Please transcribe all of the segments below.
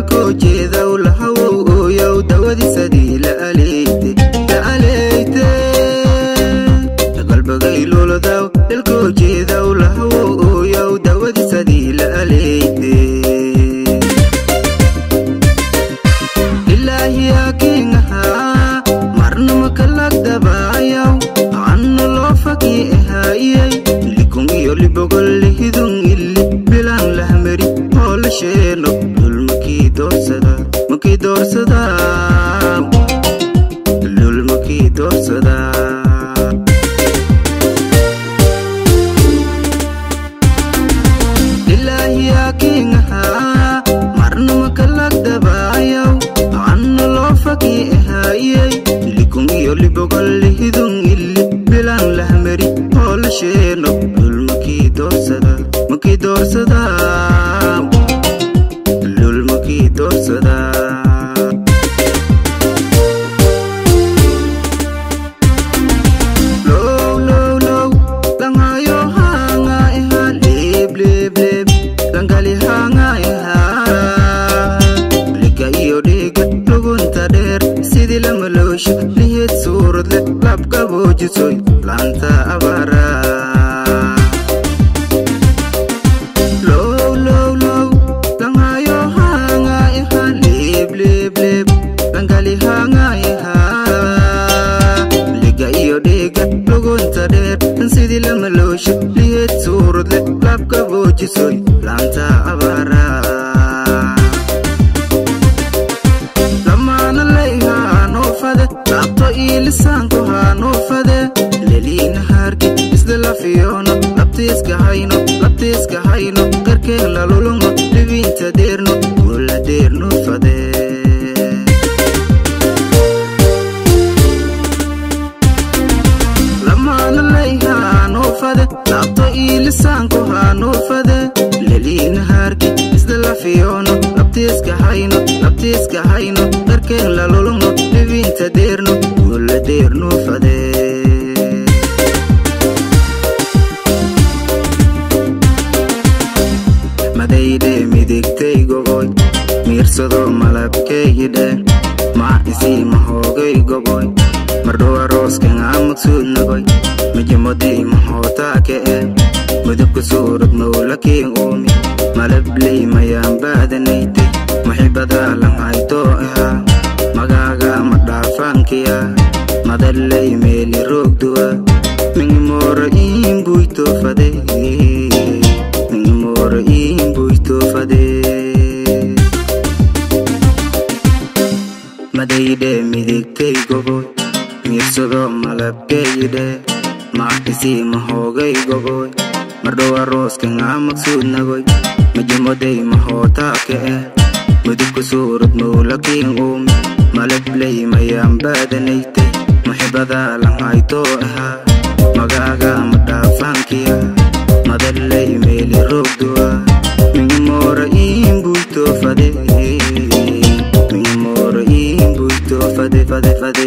dalkoo jeedaw lahawow ooyow dawadiisadii la aleyte la aleyte qalbagay luladaw dalkoo jeedaw lahawow ooyow dawadiisadii la aleyte ilaahi hakiingahaa marnama kalagdabaayaw anna loo fakii ahaayey likun iyo libogol lihidun illi bilaan lahmari oo la sheeno dul makii doorsada makii doorsada dul makii doorsada ilaahi hakiingahaa marnama kalagdabaayaw anna loo fakii ahaayey likun iyo libogol lihidun illi bilaan lahmari oo la sheeno dul makii doorsada makii doorsada dul makii doorsada low low low langayo hanga iha leb leb leb langali hanga iha lika iyo dhiga lugunta dheer sidii lamaloosho lihid suurad leh labqaboojisoy laanta abaara low low low langayo hanga iha leb leb leb langali hanga iha liga iyo dhiga lugunta dheer sidii lamaloosho lihid suurad leh labqaboojisoy laanta abaara lamaana layha hanuufade laabto ii lisaanku hanuufade leliina haarki isla lafiyoono labtiiska hayno labtiiska hayno garkeen lalulungo dhibiinta deerno guula deernuufade lamaana layha hanuufade laabto ii lisaanku hanuufade leliina haarki isla lafiyoono labtiiska hayno labtiiska hayno garkeen lalulungo dhibiinta deerno guula deernuufade madayde midigtay goboy miirsado malabkeeyidhe maa isii mahoogay goboy mardhowa rooskan amagsuudnagoy mijimodii mahootaake e mudubka suurad mawlakiin uumi malabley mayaan baadanaytay muxibadaa lanhaytoo ahaa magaaga ma dhaafaankiya madalley meeli roogduwa mingimoora iin buytoofade mingimoora iin buytoofade madayde midigtay goboy miirsado malabkeeyidhe maaxisii mahoogay goboy mardhowa rooskan amagsuudnagoy mijimoday mahootaake e mudubka suurad mawlakiin uumi malabley mayaan baadanaytay muxibadaa lanhaytoo ahaa magaaga ma dhaafaankiya madalley meeli roogduwa mingimoora iin buytoofade mingimoora iin buytoofade fade fade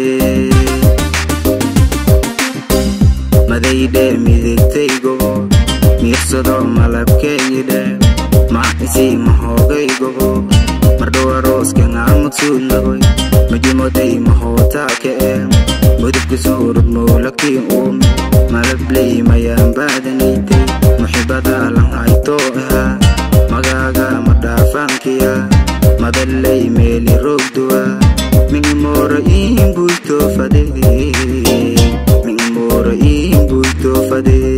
madayde midigtay gobo miirsado malabkeeyidhe maaxisii mahoogay gobo mardhowa rooskan amagsuudnagoy mijimoday mahootaake e mudubka suurad mawlakiin uumi malabley mayaan baadanaytay muxibadaa lanhaytoo ahaa magaaga ma dhaafaankiya madalley meeli roogduwa mingimoora iin buytoofade mingimoora iin buytoofade